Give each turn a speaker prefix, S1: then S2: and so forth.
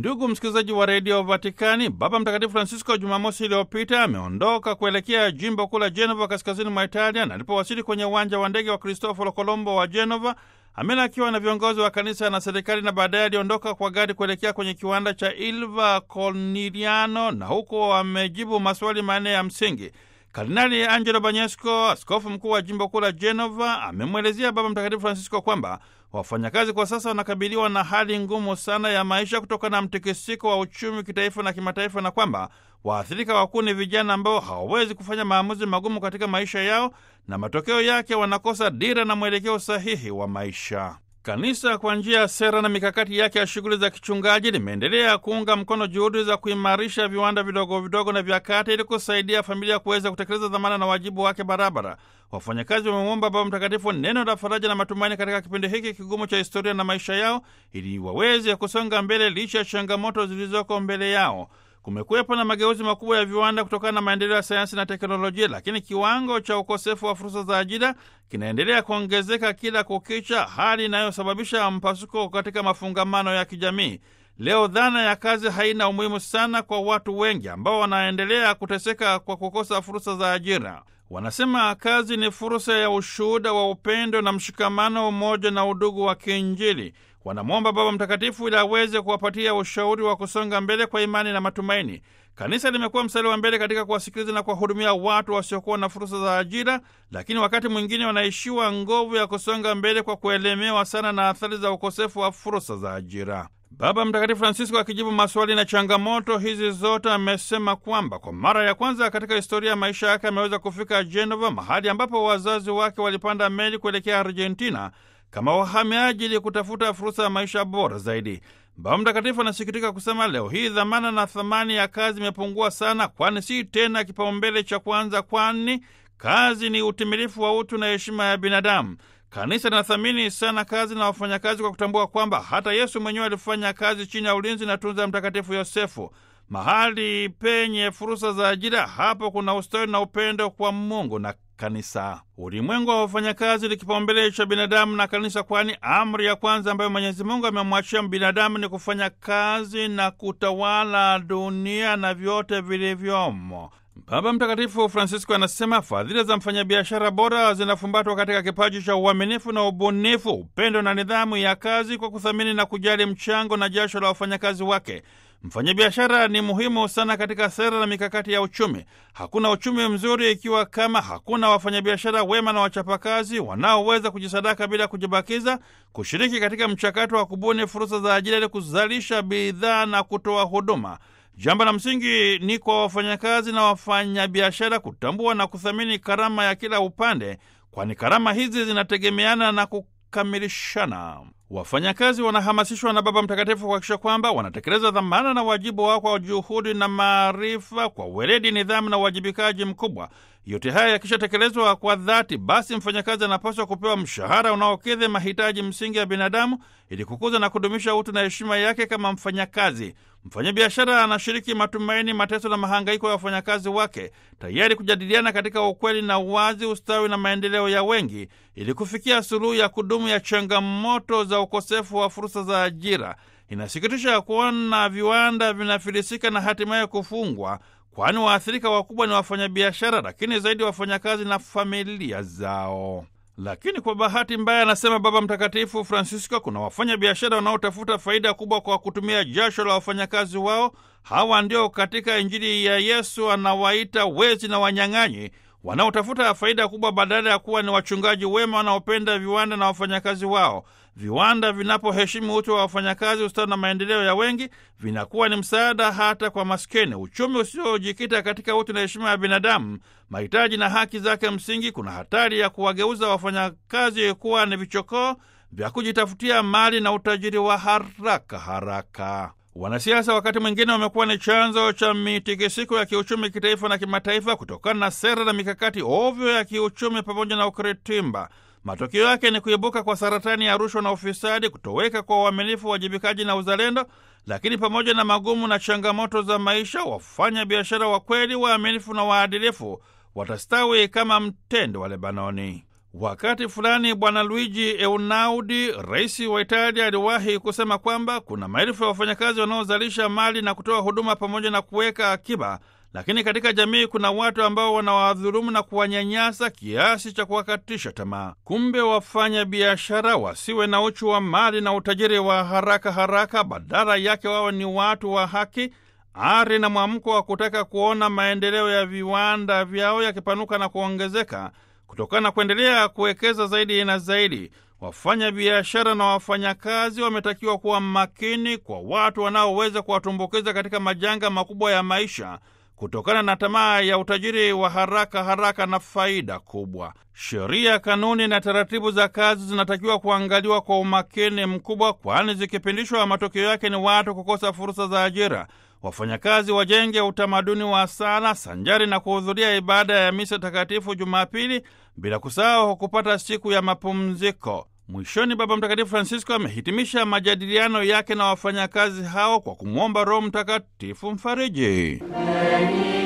S1: Ndugu msikilizaji wa redio Vatikani, Baba Mtakatifu Francisco Jumamosi iliyopita ameondoka kuelekea jimbo kuu la Genova, kaskazini mwa Italia, na alipowasili kwenye uwanja wa ndege wa Cristoforo Colombo wa Genova amelakiwa na viongozi wa kanisa na serikali, na baadaye aliondoka kwa gari kuelekea kwenye kiwanda cha Ilva Corniliano, na huko amejibu maswali manne ya msingi. Kardinali Angelo Banyesco, askofu mkuu wa jimbo kuu la Genova, amemwelezea Baba Mtakatifu Francisco kwamba wafanyakazi kwa sasa wanakabiliwa na hali ngumu sana ya maisha kutokana na mtikisiko wa uchumi kitaifa na kimataifa, na kwamba waathirika wakuu ni vijana ambao hawawezi kufanya maamuzi magumu katika maisha yao, na matokeo yake wanakosa dira na mwelekeo sahihi wa maisha. Kanisa kwa njia ya sera na mikakati yake ya shughuli za kichungaji limeendelea kuunga mkono juhudi za kuimarisha viwanda vidogo vidogo na vya kati ili kusaidia familia kuweza kutekeleza dhamana na wajibu wake barabara. Wafanyakazi wamemwomba Baba Mtakatifu neno la faraja na matumaini katika kipindi hiki kigumu cha historia na maisha yao, ili waweze kusonga mbele licha ya changamoto zilizoko mbele yao. Kumekuwepo na mageuzi makubwa ya viwanda kutokana na maendeleo ya sayansi na teknolojia, lakini kiwango cha ukosefu wa fursa za ajira kinaendelea kuongezeka kila kukicha, hali inayosababisha mpasuko katika mafungamano ya kijamii. Leo dhana ya kazi haina umuhimu sana kwa watu wengi ambao wanaendelea kuteseka kwa kukosa fursa za ajira. Wanasema kazi ni fursa ya ushuhuda wa upendo na mshikamano, umoja na udugu wa kiinjili. Wanamwomba Baba Mtakatifu ili aweze kuwapatia ushauri wa kusonga mbele kwa imani na matumaini. Kanisa limekuwa mstari wa mbele katika kuwasikiliza na kuwahudumia watu wasiokuwa na fursa za ajira, lakini wakati mwingine wanaishiwa nguvu ya kusonga mbele kwa kuelemewa sana na athari za ukosefu wa fursa za ajira. Baba Mtakatifu Francisco akijibu maswali na changamoto hizi zote amesema kwamba kwa mara ya kwanza katika historia ya maisha yake ameweza kufika Genova, mahali ambapo wazazi wake walipanda meli kuelekea Argentina kama wahamiaji ili kutafuta fursa ya maisha bora zaidi. Baba Mtakatifu anasikitika kusema leo hii dhamana na thamani ya kazi imepungua sana, kwani si tena kipaumbele cha kwanza, kwani kazi ni utimilifu wa utu na heshima ya binadamu. Kanisa linathamini sana kazi na wafanyakazi kwa kutambua kwamba hata Yesu mwenyewe alifanya kazi chini ya ulinzi na tunza ya Mtakatifu Yosefu. Mahali penye fursa za ajira, hapo kuna ustawi na upendo kwa Mungu na kanisa. Ulimwengu wa wafanyakazi ni kipaumbele cha binadamu na kanisa, kwani amri ya kwanza ambayo Mwenyezi Mungu amemwachia binadamu ni kufanya kazi na kutawala dunia na vyote vilivyomo. Baba Mtakatifu Francisco anasema fadhila za mfanyabiashara bora zinafumbatwa katika kipaji cha uaminifu na ubunifu, upendo na nidhamu ya kazi, kwa kuthamini na kujali mchango na jasho la wafanyakazi wake. Mfanyabiashara ni muhimu sana katika sera na mikakati ya uchumi. Hakuna uchumi mzuri ikiwa kama hakuna wafanyabiashara wema na wachapakazi wanaoweza kujisadaka bila kujibakiza, kushiriki katika mchakato wa kubuni fursa za ajira ili kuzalisha bidhaa na kutoa huduma. Jambo la msingi ni kwa wafanyakazi na wafanyabiashara kutambua na kuthamini karama ya kila upande, kwani karama hizi zinategemeana na kukamilishana. Wafanyakazi wanahamasishwa na Baba Mtakatifu kuhakikisha kwamba wanatekeleza dhamana na wajibu wao kwa juhudi na maarifa, kwa weledi, nidhamu na uwajibikaji mkubwa. Yote haya yakishatekelezwa kwa dhati, basi mfanyakazi anapaswa kupewa mshahara unaokidhi mahitaji msingi ya binadamu ili kukuza na kudumisha utu na heshima yake kama mfanyakazi. Mfanyabiashara anashiriki matumaini, mateso na mahangaiko ya wafanyakazi wake, tayari kujadiliana katika ukweli na uwazi, ustawi na maendeleo ya wengi, ili kufikia suluhu ya kudumu ya changamoto za ukosefu wa fursa za ajira. Inasikitisha kuona viwanda vinafilisika na hatimaye kufungwa, kwani waathirika wakubwa ni wafanyabiashara, lakini zaidi wafanyakazi na familia zao. Lakini kwa bahati mbaya, anasema Baba Mtakatifu Francisco, kuna wafanya biashara wanaotafuta faida kubwa kwa kutumia jasho la wafanyakazi wao. Hawa ndio katika Injili ya Yesu anawaita wezi na wanyang'anyi, wanaotafuta faida kubwa badala ya kuwa ni wachungaji wema wanaopenda viwanda na wafanyakazi wao. Viwanda vinapoheshimu utu wa wafanyakazi, ustawi na maendeleo ya wengi, vinakuwa ni msaada hata kwa maskini. Uchumi usiojikita katika utu na heshima ya binadamu, mahitaji na haki zake msingi, kuna hatari ya kuwageuza wafanyakazi kuwa ni vichokoo vya kujitafutia mali na utajiri wa haraka haraka. Wanasiasa wakati mwingine wamekuwa ni chanzo cha mitikisiko ya kiuchumi kitaifa na kimataifa kutokana na sera na mikakati ovyo ya kiuchumi pamoja na ukiritimba. Matokeo yake ni kuibuka kwa saratani ya rushwa na ufisadi, kutoweka kwa uaminifu, uwajibikaji na uzalendo. Lakini pamoja na magumu na changamoto za maisha, wafanya biashara wa kweli, waaminifu na waadilifu watastawi kama mtende wa Lebanoni. Wakati fulani Bwana Luigi Einaudi, rais wa Italia, aliwahi kusema kwamba kuna maelfu ya wafanyakazi wanaozalisha mali na kutoa huduma pamoja na kuweka akiba, lakini katika jamii kuna watu ambao wanawadhulumu na kuwanyanyasa kiasi cha kuwakatisha tamaa. Kumbe wafanya biashara wasiwe na uchu wa mali na utajiri wa haraka haraka, badala yake wawe ni watu wa haki, ari na mwamko wa kutaka kuona maendeleo ya viwanda vyao yakipanuka na kuongezeka kutokana na kuendelea kuwekeza zaidi na zaidi. Wafanya biashara na wafanyakazi wametakiwa kuwa makini kwa watu wanaoweza kuwatumbukiza katika majanga makubwa ya maisha kutokana na tamaa ya utajiri wa haraka haraka na faida kubwa. Sheria, kanuni na taratibu za kazi zinatakiwa kuangaliwa kwa umakini mkubwa, kwani zikipindishwa, matokeo yake ni watu kukosa fursa za ajira. Wafanyakazi wajenge utamaduni wa sala sanjari na kuhudhuria ibada ya misa takatifu Jumapili, bila kusahau kupata siku ya mapumziko. Mwishoni, Baba Mtakatifu Francisco amehitimisha majadiliano yake na wafanyakazi hao kwa kumwomba Roho Mtakatifu mfariji